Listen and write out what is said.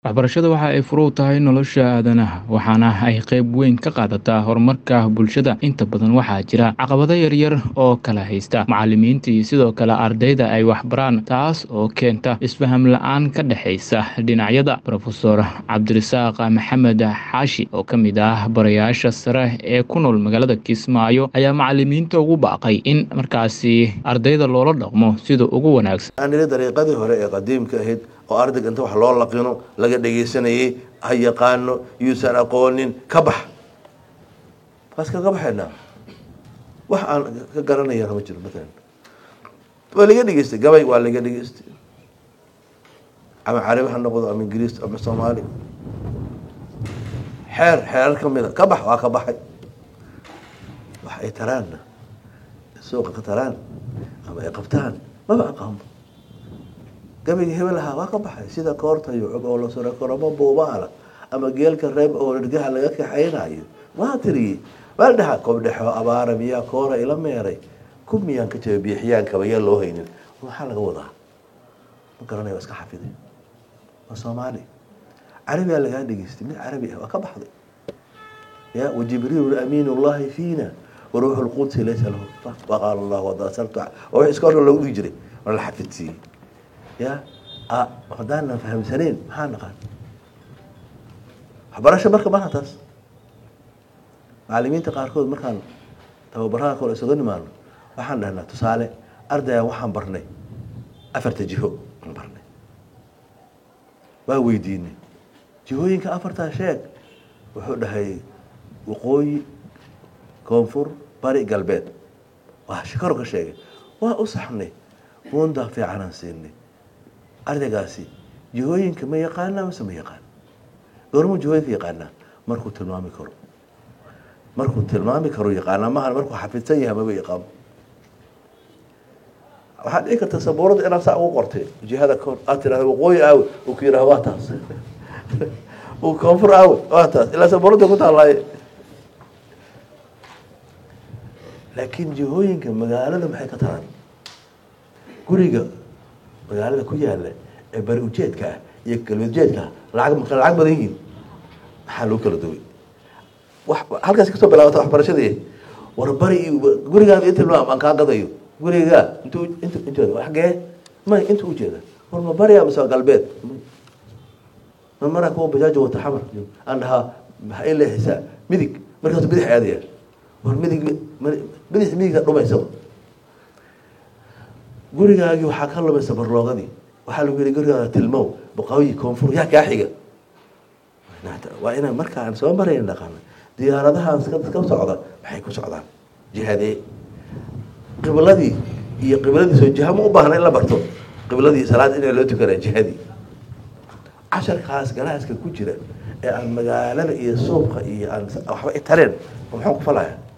Waxbarashadu waxa ay fure u tahay nolosha aadanaha waxaana ay qayb weyn ka qaadataa horumarka bulshada. Inta badan waxaa jira caqabado yaryar oo kala haysta macallimiinta iyo sidoo kale ardayda ay wax baraan, taas oo keenta isfaham la'aan ka dhaxaysa dhinacyada. Professor Cabdirasaaq Maxamed Xaashi oo ka mid ah barayaasha sare ee ku nool magaalada Kismaayo ayaa macallimiinta ugu baaqay in markaasi ardayda loola dhaqmo sida ugu wanaagsan. anila dariiqadii hore ee qadiimka ahayd oo ardayga inta wax loo laqino laga dhegaysanayay ha yaqaano yuusan aqoonin ka bax waas kaga baxaynaa wax aan ka garanayana ma jiro matalan waa laga dhegeystay gabay waa laga dhegeystay ama carabi ha noqdo ama ingiriis ama soomaali xeer xeerar kamid a ka bax waa ka baxay wax ay taraanna suuqa ka taraan ama ay qabtaan maba aqaanba gabayga hebel ahaa waa ka baxay sida koorta iyo cog oo la suro koramo buubaala ama geelka reeb oo dhergaha laga kaxaynayo waa tiriyey waa dhaha kobdhexo abaara miyaa koora ila meeray ku miyaan ka jaba biixiyaankaba yaa loo haynin maxaa laga wadaa ma garanaya waa iska xafiday waa soomaali carabigaa lagaa dhegeystay mid carabi ah waa ka baxday ya wajibriil amiin llahi fiina waruuxu lqudsi laysa lahu waqaala allah wadasartu waa wix iska horka loogu dhihi jiray waa la xafidsiiyey ya haddaanan fahamsanayn maxaa naqaan waxbarasho marka maha taas macalimiinta qaarkood markaan tababaraha kale isuga nimaano waxaan dhahnaa tusaale ardaya waxaan barnay afarta jiho aan barnay waa weydiinay jihooyinka afartaa sheeg wuxuu dhahay waqooyi koonfur bari galbeed waa shikaro ka sheegay waa u saxnay buundaa fiicanaan siinay ardaygaasi jihooyinka ma yaqaanaa mise ma yaqaan goormuu jihooyinka yaqaanaa markuu tilmaami karo markuu tilmaami karo yaqaanaa maha markuu xafidsan yahay maba yaqaano waxaad dhici karta sabuurada inaad saa ugu qortay jihada koor aad tirahda waqooyi aawe uu ku yidhaha waa taas uu koonfur aawe waa taas ilaa sabuurada ku taallaaye laakiin jihooyinka magaalada maxay ka taraan guriga magaalada ku yaala ee bari ujeedka ah iyo galbeed ujeedka ah lacag ma lacag badan yihiin maxaa loo kala duway wax halkaas kasoo bilaabata waxbarashadii war bari iyo gurigaada inta loo aan kaa gadayo gurigaa intuu inta inteeda xagee may inta ujeeda war ma bariya mise galbeed ma maraa kuwa bajaajo wata xamar aan dhahaa maxay leexaysaa midig markaasu bidix aadaya war midig bidix midigta dhumaysa gurigaagii waxaa ka lumaysa barloogadii waxaa lagu yihi gurigaada tilmow boqooyi koonfur yaa kaa xiga waa inaan markaan soo marayn dhaqana diyaaradahan ka socda maxay ku socdaan jihadee qibladii iyo qibladii soo jiha ma u baahna in la barto qibladii salaad inaa loo tukanaa jihadii casharkaas galaaska ku jira ee aan magaalada iyo suuqa iyo aan waxba i tareen maxaan ku falaya